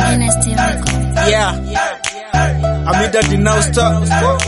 Dynasty Records. Yeah. Amida Dinausta.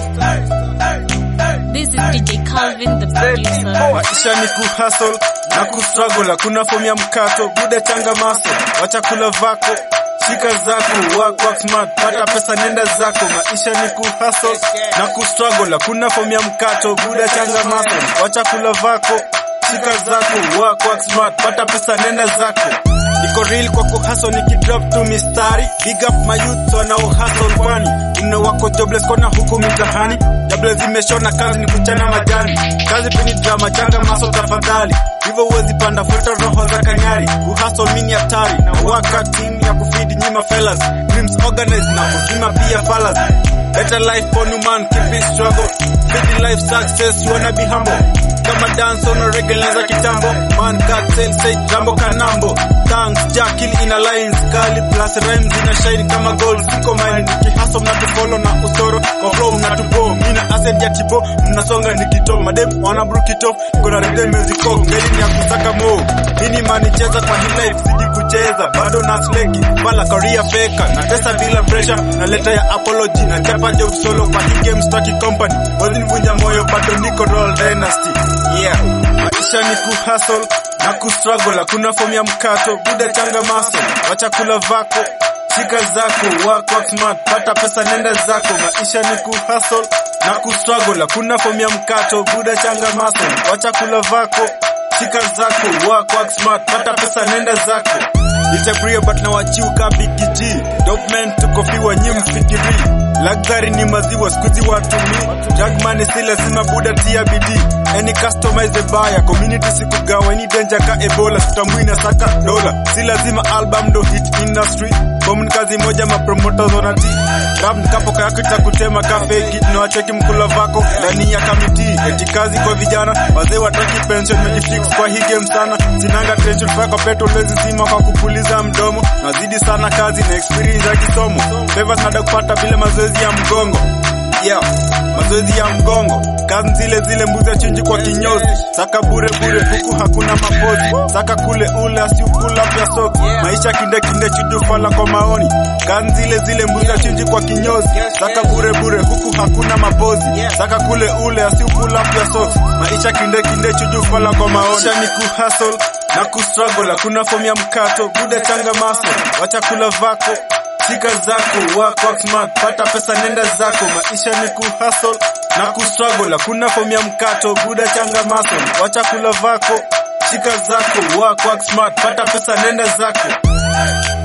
This is DJ Calvin, the producer. Maisha ni kuhustle na kustruggle, hakuna fomu ya mkato. Bude changa maso, wacha kula vako, shika zako, work work smart, pata pesa nenda zako. Maisha ni kuhustle na kustruggle, hakuna fomu ya mkato. Bude changa maso, wacha kula vako, shika zako, work work smart, pata pesa nenda zako. Niko real kwa kuhustle nikidrop tu mistari. Big up my youth wanao hustle kwani mno wako jobless kona huku mitahani. Jobless zimeshona kazi ni kuchana majani. Kazi peni drama changa maso tafadhali. Hivyo huwezi panda futa roho za kanyari. Kuhustle mini hatari na waka team ya kufidi nyima fellas. Dreams organized na kuzima pia falas. Better life for new man, keep it struggle. Busy life success, you wanna be humble. Kama dance on a regular za kitambo. Man cut sell say jambo kanambo. Thanks Jackil in alliance kali plus rhymes ina shine kama gold. Siko mine nikihustle na tufollow na usoro. Kwa flow na tubo. Mina ascent ya tibo. Mnasonga nikito. Madem wana brukito. Kuna rhythm music cock. Ngeli ni ya kusaka mo. Nini mani cheza kwa hii life siji kucheza. Bado na sleki. Bala career faker. Na pesa bila pressure. Na leta ya apology. Na chapa je solo kwa hii game staki company. Wazini vunja moyo bado niko roll dynasty. Yeah. Maisha ni kuhustle na kustruggle, hakuna fomu ya mkato. Buda changa maso, wacha kula vako, shika zako, work work smart, pata pesa nenda zako. Maisha ni kuhustle na kustruggle, hakuna fomu ya mkato. Buda changa maso, wacha kula vako, shika zako, work work smart, pata pesa nenda zako. Nitapria but na wachiuka Big G Dope man tuko fiwa nyi mfikiri Luxury ni maziwa skuzi watumi Jagmani si lazima buda tia bidii Any customize the buyer Community sikugawa any danger ka Ebola Tutambui na saka dola Si lazima album do hit industry Bomu ni kazi moja mapromoters wanati Rap nikapo kayako itakutema ka fake Na wacheki mkula vako ndani ya kamiti Eti kazi kwa vijana Wazee wataki pension Mejifix kwa hii game sana Sinanga tension Faka petrol wezi zima kwa kupuliza mdomo Nazidi sana kazi na experience ya kisomo Favors nada kupata vile mazoezi ya mgongo Yeah, mazoezi ya mgongo kazi zile zile mbuzi chinji kwa kinyozi saka bure bure huku hakuna mapozi saka kule ule asiukula pya soko maisha kinde kinde chujufala kwa maoni kazi zile zile mbuzi chinji kwa kinyozi saka bure bure huku hakuna mapozi saka kule ule asiukula pya soko maisha kinde kinde chujufala kwa maoni maisha ni kuhustle na kustruggle hakuna fomu ya mkato buda changa maso wacha kula vako shika zako work work smart pata pesa nenda zako maisha ni kuhustle na kustruggle hakuna fomu ya mkato buda changa maso wacha kula vako shika zako work work smart pata pesa nenda zako